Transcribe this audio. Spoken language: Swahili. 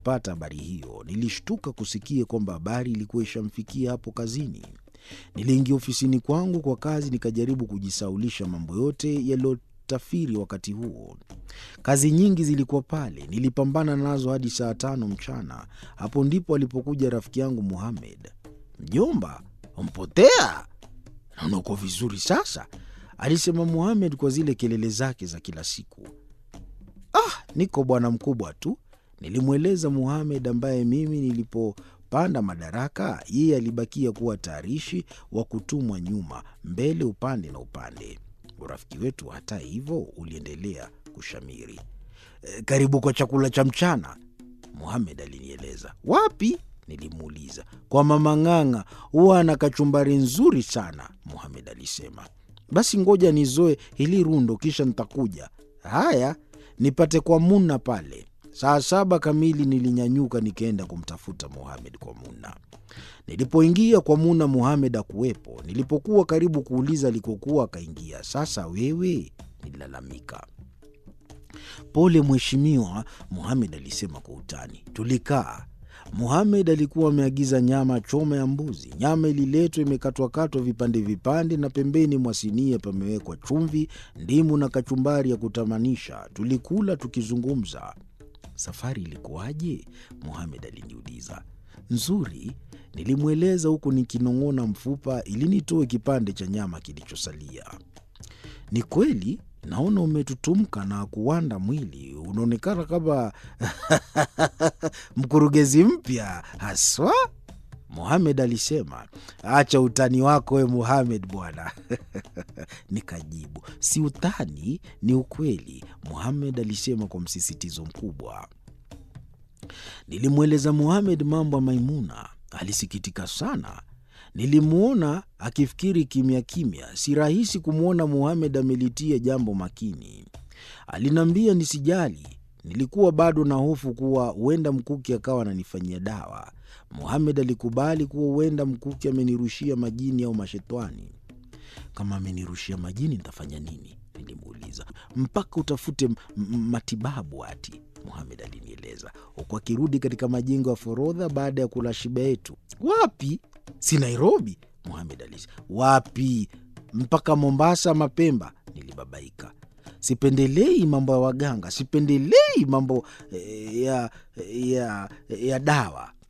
pata habari hiyo, nilishtuka kusikia kwamba habari ilikuwa ishamfikia hapo kazini. Niliingia ofisini kwangu kwa kazi, nikajaribu kujisaulisha mambo yote yaliyotafiri wakati huo. Kazi nyingi zilikuwa pale, nilipambana nazo hadi saa tano mchana. Hapo ndipo alipokuja rafiki yangu Muhamed. Mjomba, umpotea? Naona uko vizuri sasa, alisema Muhamed kwa zile kelele zake za kila siku. Ah, niko bwana mkubwa tu, nilimweleza Muhamed ambaye mimi nilipopanda madaraka, yeye alibakia kuwa tayarishi wa kutumwa nyuma, mbele, upande na upande. Urafiki wetu hata hivyo uliendelea kushamiri. E, karibu kwa chakula cha mchana, Muhamed alinieleza. Wapi? Nilimuuliza. Kwa mama Ng'ang'a, huwa ana kachumbari nzuri sana, Muhamed alisema. Basi ngoja nizoe hili rundo, kisha nitakuja. Haya, nipate kwa Muna pale. Saa saba kamili nilinyanyuka nikaenda kumtafuta Muhamed kwa Muna. Nilipoingia kwa Muna, Muhamed akuwepo. Nilipokuwa karibu kuuliza alikokuwa, akaingia. Sasa wewe, nililalamika. Pole mheshimiwa, Muhamed alisema kwa utani. Tulikaa. Muhamed alikuwa ameagiza nyama choma ya mbuzi. Nyama ililetwa imekatwakatwa vipande vipande, na pembeni mwa sinia pamewekwa chumvi, ndimu na kachumbari ya kutamanisha. Tulikula tukizungumza. Safari ilikuwaje? Muhamed aliniuliza. Nzuri, nilimweleza huku nikinong'ona mfupa ili nitoe kipande cha nyama kilichosalia. Ni kweli naona umetutumka na kuwanda mwili, unaonekana kama mkurugenzi mpya haswa, Muhamed alisema. Acha utani wako we Muhamed bwana. Nikajibu, si utani, ni ukweli, Muhamed alisema kwa msisitizo mkubwa. Nilimweleza Muhamed mambo ya Maimuna. Alisikitika sana. Nilimwona akifikiri kimya kimya. Si rahisi kumwona Muhamed amelitia jambo makini. Aliniambia nisijali. Nilikuwa bado na hofu kuwa huenda Mkuki akawa ananifanyia dawa. Muhamed alikubali kuwa huenda Mkuki amenirushia majini au mashetwani. Kama amenirushia majini nitafanya nini? Nilimuuliza. Mpaka utafute matibabu ati, Muhamed alinieleza, huku akirudi katika majengo ya forodha baada ya kula shiba yetu. Wapi? Si Nairobi? Muhamed alisema. Wapi? Mpaka Mombasa ama Pemba? Nilibabaika. Sipendelei mambo ya waganga, sipendelei mambo ya, ya, ya dawa.